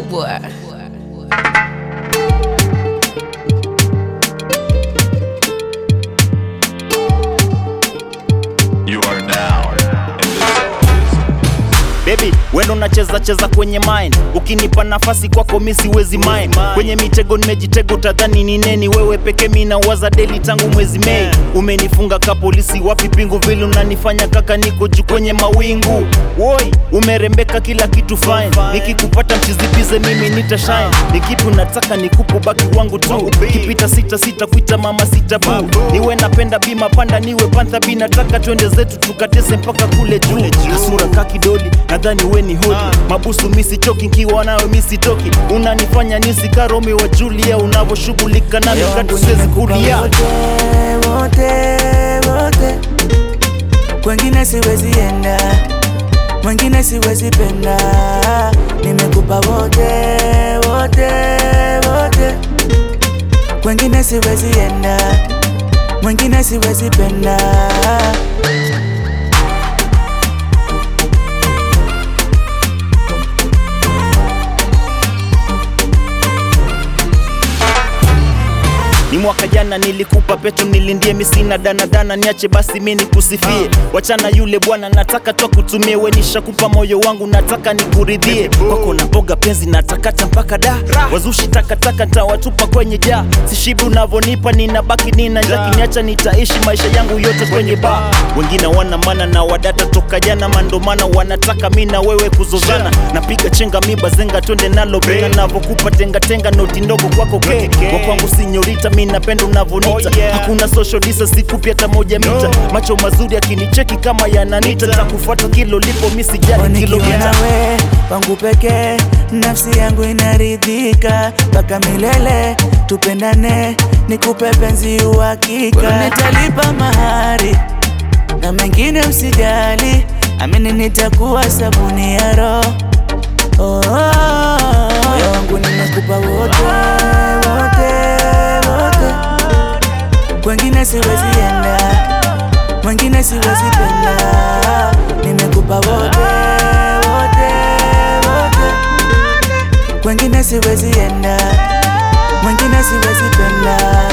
boy. You are now in the zone. Baby, wendo unacheza cheza kwenye mine, ukinipa nafasi kwako mi siwezi mine. Kwenye mitego nimejitego, tadhani ni neni? Wewe peke mi nawaza daily tangu mwezi Mei. Umenifunga ka polisi, wapi pingu vile unanifanya kaka, niko juu kwenye mawingu. Woi, umerembeka kila kitu fine, nikikupata mchizipize mimi nita shine. Ni kipi unataka nikupe baki wangu tu, kipita sita sita kuita mama sita bu. Niwe napenda bima panda, niwe pantha bi, nataka twende zetu tukatese mpaka kule juu. Kasura kakidoli nadhani we ni hodi mabusu misichoki nkiwa nawe misitoki unanifanya nisi karomi wa julia unavyoshughulika nami katu siwezi kulia wote wote wote, kwengine siwezi enda, mwengine siwezi penda, nimekupa wote wote wote, kwengine siwezi enda, mwengine siwezi penda. ni mwaka jana nilikupa petu nilindie misina danadana niache basi mi nikusifie wachana yule bwana nataka twa kutumie we nishakupa moyo wangu nataka nikuridhie kwako na boga penzi natakata mpaka da wazushi takataka tawatupa kwenye jaa sishibi unavonipa ninabaki nina njaa kiniacha nitaishi maisha yangu yote kwenye baa wengine wana mana na wadata toka jana mandomana wanataka mi na wewe kuzozana napiga chenga miba zenga twende nalo bena navokupa tengatenga noti ndogo kwako ke kwa kwangu sinyorita mi napenda unavonita hakuna social distance sikupi hata moja mita macho mazuri akinicheki kama yananita takufuata kilo lipo mi sijali Nikiwa kilomita nawe pangu pekee, nafsi yangu inaridhika mpaka milele, tupendane, nikupe penzi uhakika, nitalipa mahari na mengine usijali, amini nitakuwa sabuni ya roho oh, moyo wangu nimekupa wote wote wote, kwengine siwezi enda, mwengine siwezi penda, nimekupa wote wote wote, kwengine siwezi enda, mwengine siwezi penda.